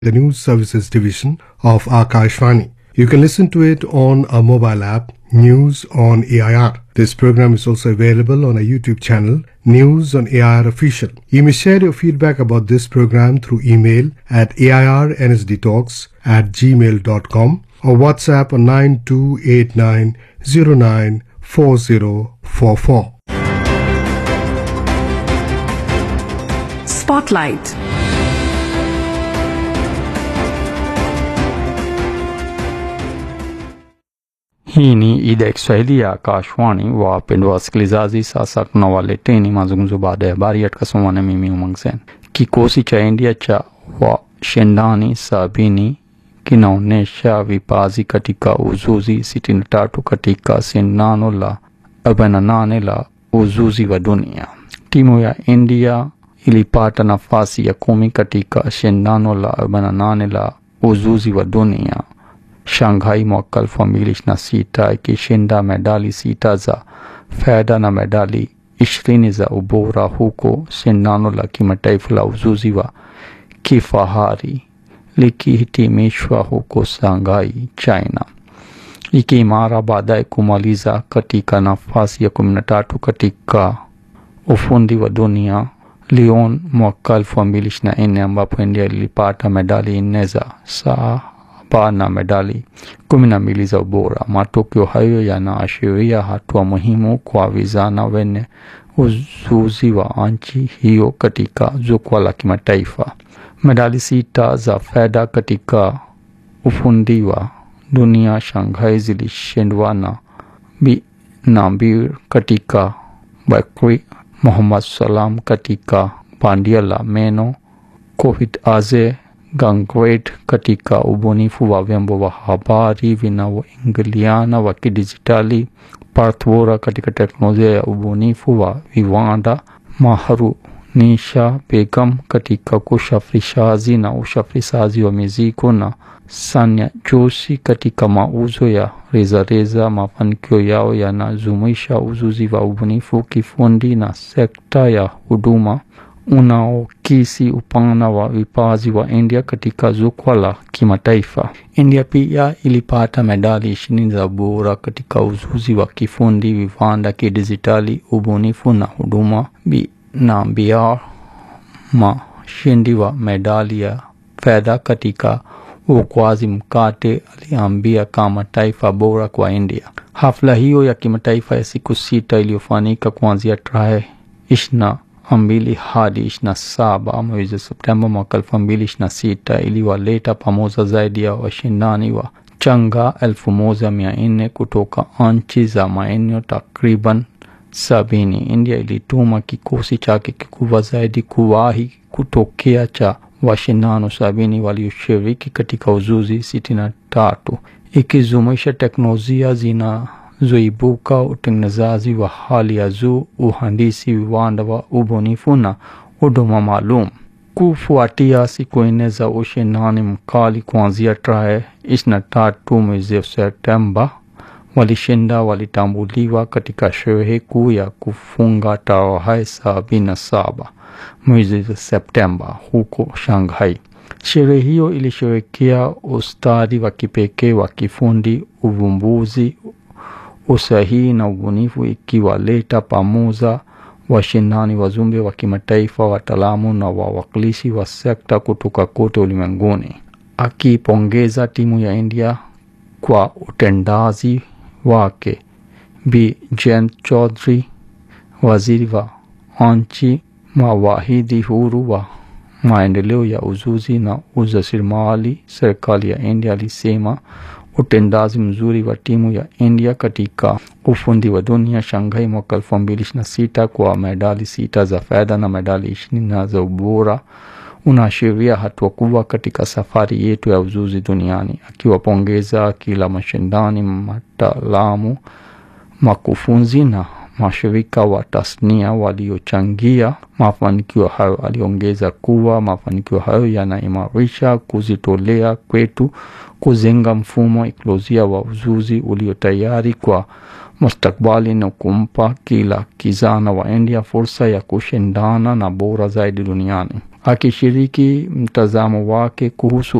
the News Services Division of Akashvani. You can listen to it on our mobile app, News on AIR. This program is also available on our YouTube channel, News on AIR Official. You may share your feedback about this program through email at airnsdtalks at gmail.com or WhatsApp on 9289094044. Spotlight. Hii ni idhaa ya Kiswahili ya Akashwani. Wapendwa wasikilizaji, sasa tunawaleteni mazungumzo baada ya habari yatakasomwa na mimi Umang Sen. Kikosi cha India cha washindani sabini kinaonyesha vipaji katika uzuzi 63 katika shindano la 48 la uzuzi wa dunia. Timu ya India ilipata nafasi ya kumi katika shindano la 48 la uzuzi wa dunia Shanghai mwaka elfu mbili ishirini na sita ikishinda medali sita za fedha na medali ishirini za ubora huko shindano la kimataifa la uzuzi wa kifahari likihitimishwa huko Shanghai, China, ikiimara baadaye kumaliza katika nafasi ya kumi na tatu katika ufundi wa dunia Lyon mwaka elfu mbili ishirini na nne ambapo India ilipata medali nne za saa na medali kumi na mbili za ubora. Matokeo hayo yanaashiria hatua muhimu kwa vijana wenye ujuzi wa nchi hiyo katika jukwaa la kimataifa. Medali sita za fedha katika ufundi wa dunia Shanghai zilishindwa na Binambir katika bakri, Muhammad Salam katika bandia la meno, Kohit Aze Gangwet katika ubunifu wa vyombo vya habari vinavyoingiliana wa kidijitali, Parth Vora katika teknolojia ya ubunifu wa viwanda, Maharunisha Begum katika usafirishaji na usafirishaji wa mizigo na Sanya Joshi katika mauzo ya rejareja. Mafanikio yao yanajumuisha ujuzi wa ubunifu kifundi na sekta ya huduma unaokisi upana wa vipaji wa India katika jukwaa la kimataifa. India pia ilipata medali ishirini za bora katika ujuzi wa kifundi, viwanda, kidijitali, ubunifu na huduma. Binambia, mshindi wa medali ya fedha katika uokoaji mkate, aliambia kama taifa bora kwa India. Hafla hiyo ya kimataifa ya siku sita iliyofanyika kuanzia tarehe ishirini mbili hadi ishirini na saba mwezi Septemba mwaka elfu mbili ishirini na sita iliwaleta pamoja zaidi ya washindani wa changa elfu moja mia nne kutoka nchi za maeneo takriban sabini. India ilituma kikosi chake kikubwa zaidi kuwahi kutokea cha washindano sabini walioshiriki katika uzuzi sitini na tatu ikijumuisha teknolojia zina zoibuka utengenezaji wa hali ya juu, uhandisi, viwanda wa ubunifu na huduma maalum. Kufuatia siku nne za ushindani mkali kuanzia tarehe ishirini na tatu mwezi Septemba, walishinda walitambuliwa katika sherehe kuu ya kufunga tarehe sabini na saba mwezi Septemba huko Shanghai. Sherehe hiyo ilisherekea ustadi wa kipekee wa kifundi, uvumbuzi usahihi na ubunifu ikiwaleta pamoja washindani wazumbe wa kimataifa, wataalamu na wawakilishi wa sekta kutoka kote ulimwenguni. Akipongeza timu ya India kwa utendaji wake, Bi Jayant Chaudhary, waziri wa nchi mawahidi huru wa maendeleo ya ujuzi na ujasiriamali, serikali ya India alisema utendaji mzuri wa timu ya India katika ufundi wa dunia Shanghai mwaka elfu mbili ishirini na sita kwa medali sita za fedha na medali ishirini za ubora unaashiria hatua kubwa katika safari yetu ya ujuzi duniani. Akiwapongeza kila mashindani, mataalamu, makufunzi na mashirika wa tasnia waliochangia mafanikio hayo. Aliongeza kuwa mafanikio hayo yanaimarisha kujitolea kwetu kujenga mfumo ekolojia wa ujuzi ulio tayari kwa mustakbali na kumpa kila kijana wa India fursa ya kushindana na bora zaidi duniani. akishiriki mtazamo wake kuhusu